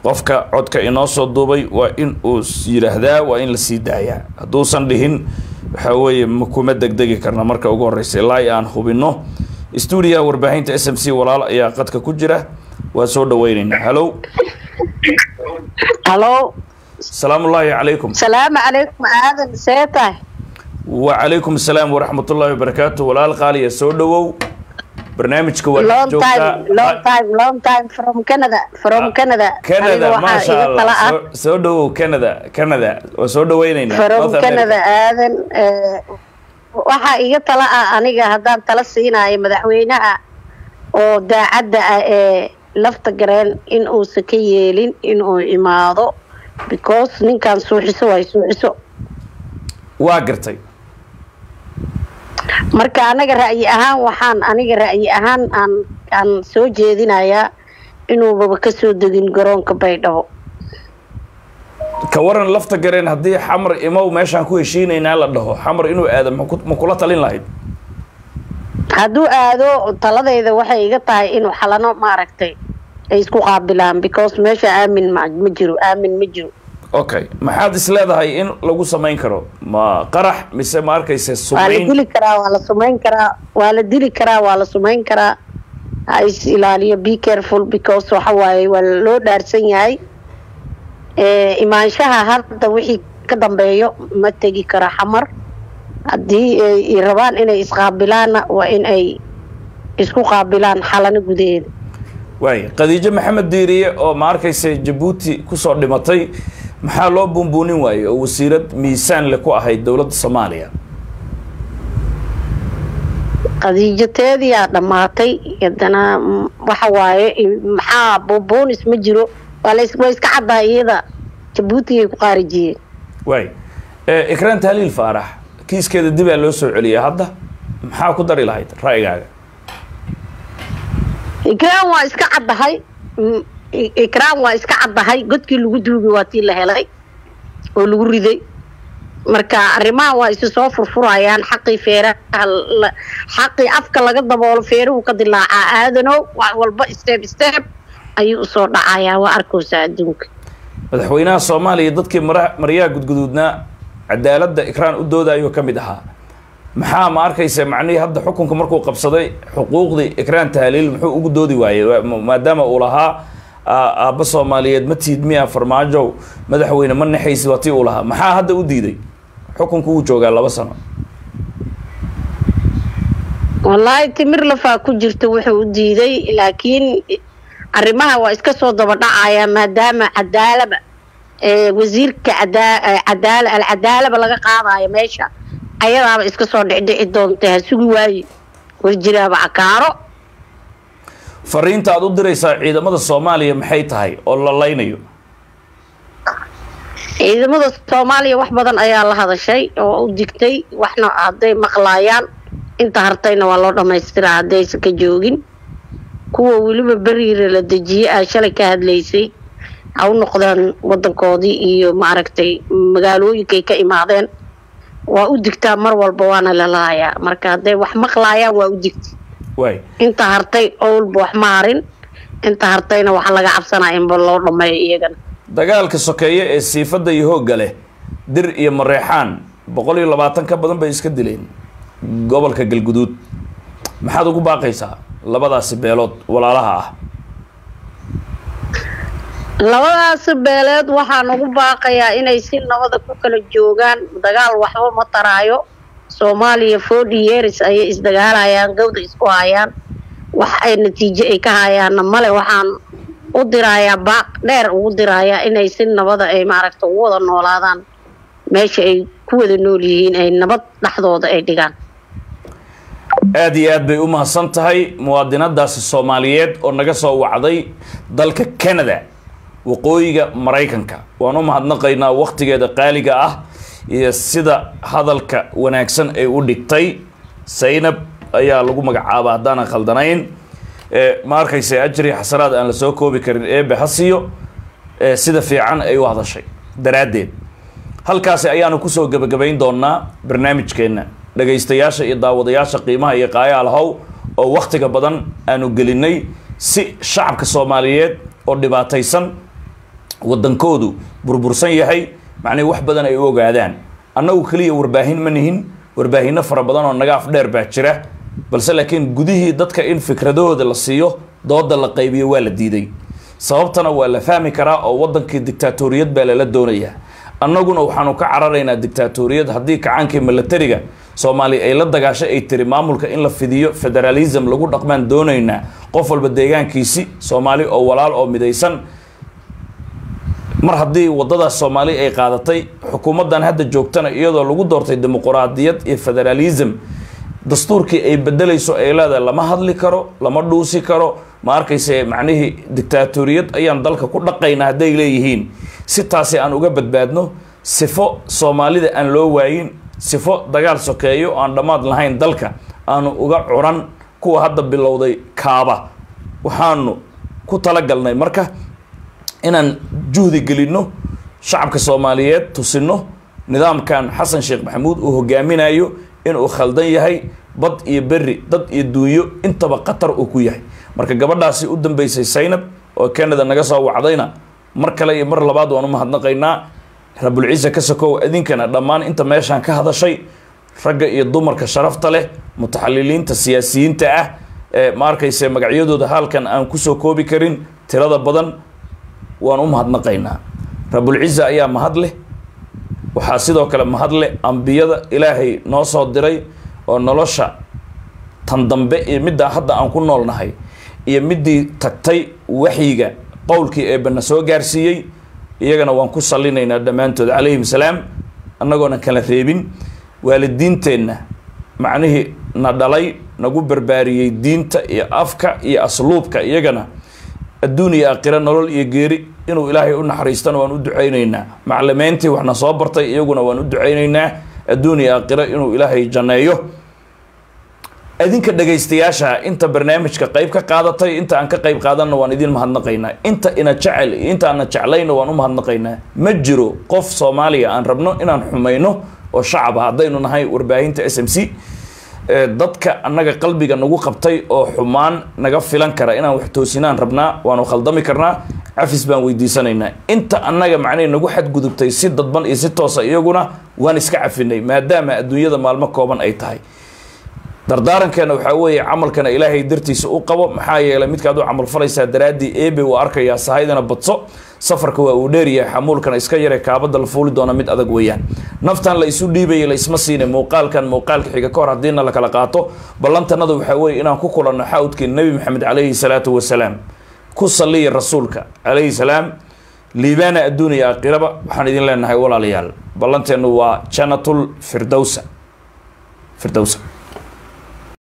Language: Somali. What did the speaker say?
qofka codka inoo soo duubay waa in uu yidhaahdaa waa in la sii daayaa hadduusan dhihin waxaa weeye ma kuma degdegi karna marka ugu horeysa ilaa i aan hubino stuudiyaha warbaahinta s m c walaal ayaa qadka ku jira waa soo dhaweyneynaa halow halo salaamu ullaahi calaykum salaamu calaykum aadan see tahay wacalaykum asalaam waraxmat ullaahi wabarakaatu walaal qaaliya soo dhawow barnaamijka waa long time long time long time from canada from canada canada Aniga waxaa maasha iga tala allah ah soo- soo dhawow canada canada waa soo dhaweyneynaa from North America. canada aadan eh, waxaa iga tala ah aniga haddaan tala siinayo madaxweynaha oo daacadda ah ee lafta gareen in uusan ka yeelin inuu imaado because ninkan suuxiso way suuxiso waa gartay marka anaga ra'yi ahaan waxaan aniga ra'yi ahaan aan aan soo jeedinayaa inuubaba kasoo degin garoonka baydhabo ka waran lafta gareen haddii xamar imow meeshaan ku heshiinaynaa la dhaho xamar inuu aado ma ku- ma kula talin lahayd hadduu aado taladayda waxay iga tahay inuu xalano maaragtay ay isku qaabilaan because meesha aamin ma ma jiro aamin ma jiro okay maxaad is leedahay in lagu samayn karo ma qarax mise ma arkayse waa la sumayn dili karaa waa la sumayn karaa waa la dili karaa waa la sumayn karaa ha is ilaaliyo be careful because waxa waaye waa loo dhaarsan yahay Eh, imaanshaha hadda wixii ka dambeeyo ma tegi karo xamar haddii ay rabaan inay isqaabilaanna waa in ay isku qaabilaan xalano gudaheeda waay khadiijo maxamed diiriye oo ma arkayse jabuuti kusoo dhimatay maxaa loo buunbuunin waayey oo wasiirad miisaan le ku ahayd dowladda soomaaliya qadiijateediyaa dhammaatay haddana mm, waxa waaye i- maxaa buubuunis ma jiro waa la is- waa iska caddahay iyada jabuutigay ku qaarijiyeen waay Eh, ikraan tahliil faarax kiiskeeda dibaa loo soo celiyay hadda maxaa ku dari lahayd ra'yigaaga ikraan waa iska caddahay Mm, i- ikraan waa iska caddahay godkii lagu duugi waa tii la helay oo lagu riday marka arrimaha waa isu soo furfurayaan xaqii feeraha la- xaqii afka laga daboolo feeruhu ka dilaacaa aadanow wax walba step step ayuu usoo dhacayaa waa arkaysaa adduunka madaxweynaha soomaaliya dadkii mara- maryaha gudguduudnaa cadaaladda ikraan u doodayuu ka mid ahaa maxaa ma arkaysa macnihii hadda xukunka markuu qabsaday xuquuqdii ikraan tahliil muxuu ugu doodi waayey Waa- ma- maadaama uu lahaa aa- aabba soomaaliyeed ma tiid miya farmaajow madaxweyne ma naxaysi waa tii uu lahaa maxaa hadda u diiday xukunku wuu joogaa laba sano wallaahi timir lafaa ku jirta wuxuu u diiday laakiin arrimaha waa iska soo daba dhacaya maadaama cadaalaba ee wasiirka cadaa- ee cadaala alcadaalaba laga qaadayo meesha ayadaaba iska soo dhicdhici doonta ha sugi waaye warjiraaba cakaaro fariinta aad u diraysaa ciidamada soomaaliya maxay tahay oo la laynayo ciidamada soomaaliya wax badan ayaa la hadashay oo u digtay waxna hadday maqlaayaan inta hartayna waa loo dhamaystiraa haddaysan ka joogin kuwa weliba beriira la dejiyey aa shalay ka hadlaysay ha u noqdaan wadankoodii iyo maaragtay magaalooyinkay ka imaadeen waa u digtaa mar walba waana la laayaa marka hadday wax maqlaayaan waa u digta waay inta hartay owlba wax ma harin inta hartayna waxaa laga cabsanaya inba loo dhameeyo iyagana dagaalka sokeeye ee siifadda iyo hoogga leh dir iyo mareexaan boqol iyo labaatan ka badan bay iska dileen gobolka galguduud maxaad ugu baaqaysaa labadaasi beelood walaalaha ah labadaas beeleed waxaan ugu baaqayaa inay si nabada ku kala joogaan dagaal waxba ma taraayo soomaaliya forty years ayay isdagaalayaan gawda isku hayaan wax ay natiijo ay ka hayaanna male waxaan u dirayaa baaq dheer ugu dirayaa inay si nabada ay maaragta ugu wada noolaadaan meesha ay ku wada nool yihiin ay nabad dhexdooda ay dhigaan aad iyo aad bay u mahadsan tahay muwaadinadaasi soomaaliyeed oo naga soo wacday dalka canada waqooyiga maraykanka waan u mahadnaqaynaa wakhtigeeda qaaliga ah iyo sida hadalka wanaagsan ay u dhigtay saynab ayaa lagu magacaaba haddaanan khaldanayn Eh, ma arkaysa ajri xasanaad aan la soo koobi karin eebe ha siiyo eh, sida fiican ay u hadashay daraaddeed halkaasi ayaanu kusoo gebagabayn doonaa barnaamijkeenna dhagaystayaasha iyo daawadayaasha qiimaha iyo qaayaal how oo wakhtiga badan aanu gelinay si shacabka soomaaliyeed oo dhibaataysan waddankoodu burbursan yahay macnihi wax badan ay u ogaadaan annagu keliya warbaahin ma nihin warbaahinno fara badan oo naga afdheer baa jira balse laakiin gudihii dadka in fikradahooda la siiyo dooda la qaybiyo waa la diiday sababtana waa la fahmi karaa oo waddankii dictaatoriyad baa lala doonayaa annaguna waxaanu ka cararaynaa dictaatoriyad haddii kacaankii milatariga soomaaliya ay la dagaashay ay tiri maamulka in la fidiyo federalism lagu dhaqmaan doonaynaa qof walba deegaankiisi soomaali oo walaal oo midaysan mar haddii waddadaas soomaali ay qaadatay xukuumaddan hadda joogtana iyadoo lagu doortay dimuquraadiyad iyo federalism dastuurkii ay bedelayso ay leedahay lama hadli karo lama dhuusi karo ma arkayse macnihii dictaatoriyad ayaan dalka ku dhaqaynaa hadday leeyihiin si taasi aan uga badbaadno sifo soomaalida aan loo waayin sifo dagaal sokeeyo aan dhammaad lahayn dalka aanu uga curan kuwa hadda bilowday kaaba waxaanu ku talagalnay marka inaan juhdi gelinno shacabka soomaaliyeed tusinno nidaamkan xasan sheekh maxamuud uu hogaaminayo inuu khaldan yahay bad iyo berri dad iyo duunyo intaba khatar uu ku yahay marka gabadhaasi u dambeysay saynab oo canada naga soo wacdayna mar kale iyo mar labaad waan u mahadnaqaynaa rabulciise ka sokow idinkana dhammaan inta meeshaan ka hadashay ragga iyo dumarka sharafta leh mutaxaliliinta siyaasiyiinta ah ee ma arkayse magacyadooda halkan aan kusoo koobi karin tirada badan waan u mahadnaqaynaa rabulciise ayaa mahad leh waxaa sidoo kale mahad leh ambiyada ilaahay noo soo diray oo nolosha tan dambe iyo middaa hadda aan ku noolnahay iyo middii tagtay waxyiga qowlkii eebana soo gaarsiiyey iyagana waan ku salinaynaa dhammaantood calayhim salaam annagoona kala reebin waalidiinteenna macnihii na dhalay nagu barbaariyey diinta iyo afka iyo asluubka iyagana adduun iyo aakhira nolol iyo geeri inuu ilaahay u naxariistana waan u ducaynaynaa maclimeyntii waxna soo bartay iyaguna waan u ducaynaynaa adduun iyo aakhira inuu ilaahay janneeyo idinka dhagaystayaasha inta barnaamijka qayb ka qaadatay inta aan ka qayb qaadanna waan idin mahadnaqaynaa inta ina jecel iyo inta aana jeclayna waan u mahadnaqaynaa ma jiro qof soomaaliya aan rabno inaan xumayno oo shacaba haddaynu nahay warbaahinta s m c dadka annaga qalbiga nagu qabtay oo xumaan naga filan kara inaan wax toosinaan rabnaa waanu khaldami karnaa cafis baan weydiisanaynaa inta annaga macnay nagu xadgudubtay si dadban iyo si toosa iyaguna waan iska cafinay maadaama adduunyada maalmo kooban ay tahay dardaarankeena waxaa weeye camalkana ilaahay dartiisa u qabo maxaa yeelay midkaad u camal falaysaa daraaddii eebe uu arkayaa sahaydana badso safarka waa uu dheeryahay xamuulkana iska yare kaabada la fuuli doona mid adag weeyaan naftan la isu dhiibaya la isma siina muuqaalkan muuqaalka xiga ka hor haddiina la kala qaato ballantanada waxaa weeye inaan ku kulanno xawdkii nebi maxamed calayhi salaatu wasalaam ku saliya rasuulka calayhi salaam liibaana adduun iyo aakhiraba waxaan idin leenahay walaalayaal ballanteennu waa janatul firdowsa firdowsa